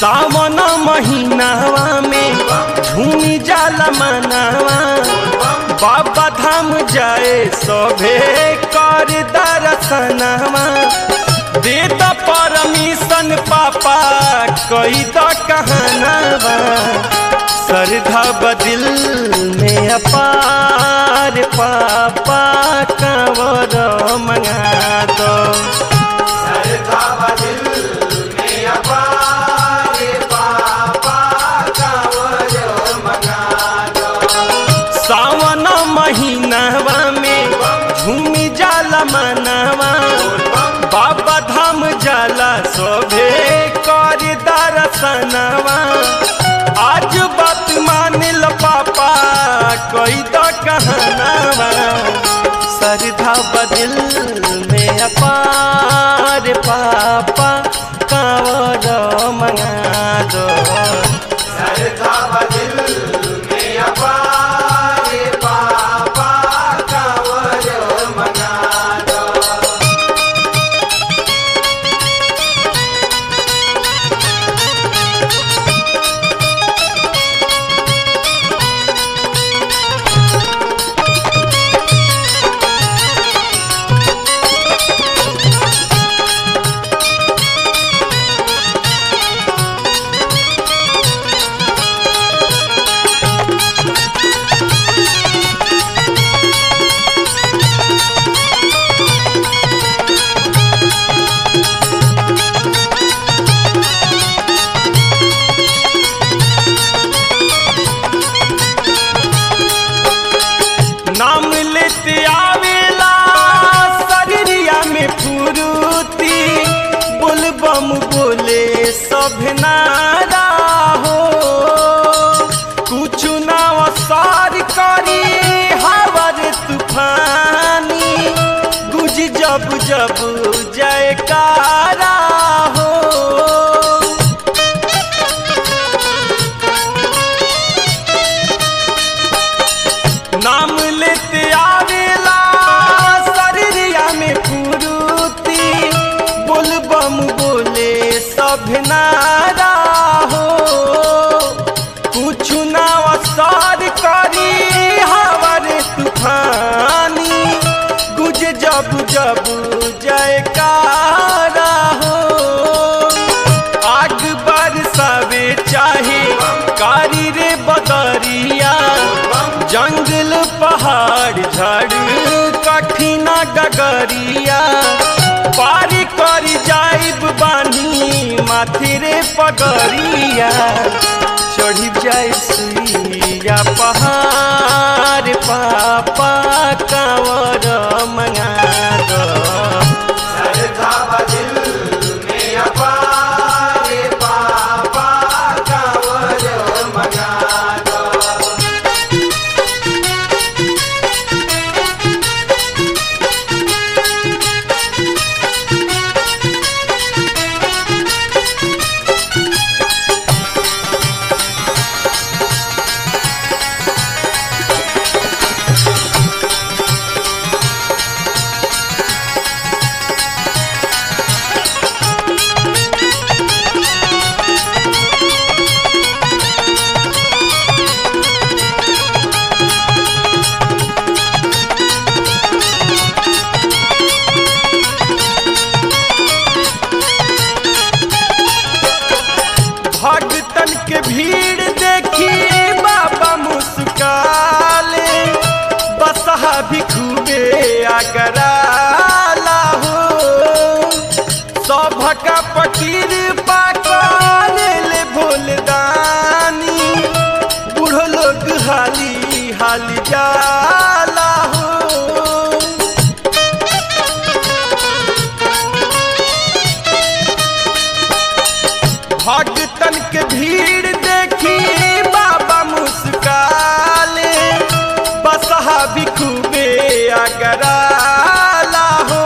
सावन महीनावा में झूमी जाला मनावा बाबा धाम जाए सभे कर दर्शनवा दे द परमिशन पापा कही द कहनावा श्रद्धा बदिल में अपार पापा कंवर मंगा दो सावन महीनावा में झूमी जाला मनावा बाबा धाम जाला सोभे कर दर्शनवा आज बात मान ल पापा कोई तो कहनावा श्रद्धा बदिल में अपार पापा कांवर मंगा दो नाम लेते आवेला शरीरिया में फुरुती बोलबम बोले सब नारा हो कुछ ना असर करी हवर तूफानी गुज जब जब जयकारा हो नाम लेते आवेला शरीरिया में फुरुती बोलबम बोले सब नारा हो कुछ ना असर करी हवर तूफानी गुज जब जब जयकारा हो आग बरसावे चाहे कारी रे बदरिया जंगल पहाड़ झाड़ कठिना डगरिया पारी करी जाइब बानी माथे रे पगरिया चढ़ी जाए सुइया पहाड़ पापा कांवर मंगा दो भगतन के भीड़ देखी बाबा मुस्काले बसहा भी खूबे अगराला हो सभका पकीर पाकल ले भोलदानी बूढ़ो लोग हाली हाली जाला हो भगतन के भीड़ देखी बाबा मुस्काले बसहा भी खूबे अगराला हो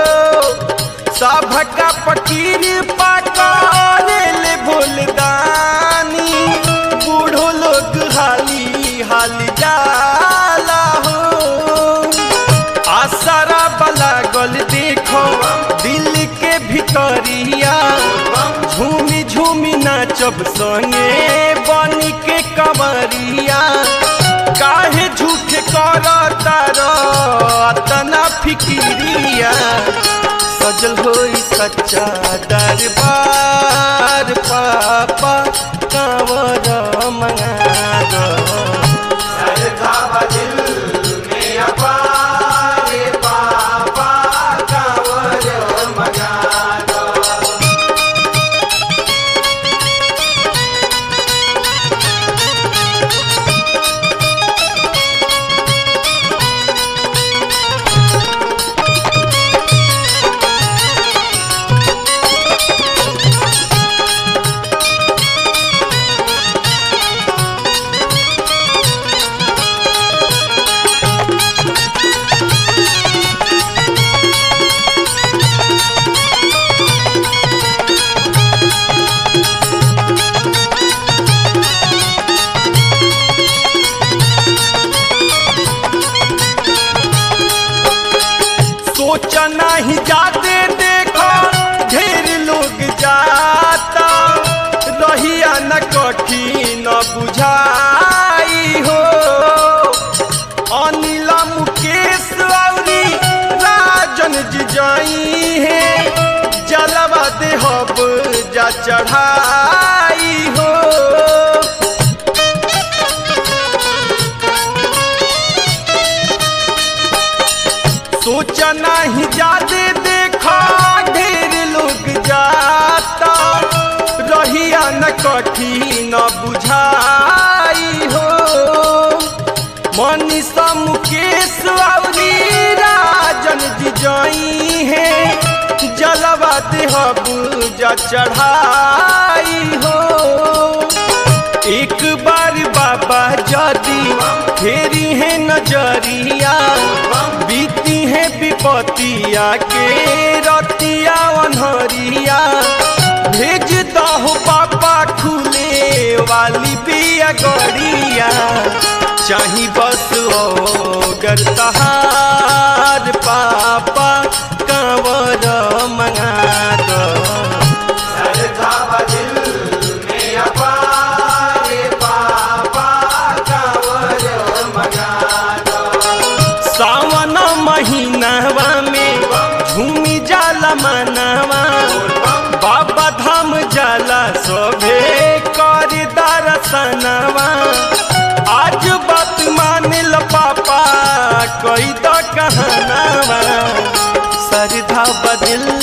सभका पकीर पकड़ ले भोलदानी बूढ़ो लोग हाली हाली जाला हो आसरा बला गल देखो दिल के भितरिया झूमी झूमी नाचब संगे बनी के कमरिया काहे झूठ करता तना फिकिरिया सजल होई सच्चा दरबार पापा कांवर मंगा दो सोचा नहीं जाते देखो ढेर लोग जाता रहिया न कठिन बुझाई हो अनिल मुकेश औरी राजन जी जाई है जलवा देहब जा चढ़ाई हो सोचा नहीं जाते देखा ढेर लोग जाता रहिया न कठिन बुझाई हो मनीषा मुकेश औरी राजन जी जाई है जलवा देहब जा चढ़ाई हो एक बार बाबा जदी फेरी है नजरिया बीती है विपतिया के रतिया अनहरिया भेज दहो पापा खुले वाली बिया गड़िया चाही बस ओगर तहार पापा कांवर मंगा दो सावन महीनावा में झूमी जाला मनावा बाबा धाम जाला सोभे कर दर्शनवा आज बात मानिल पापा कोई तो कहनावा श्रद्धा बदिल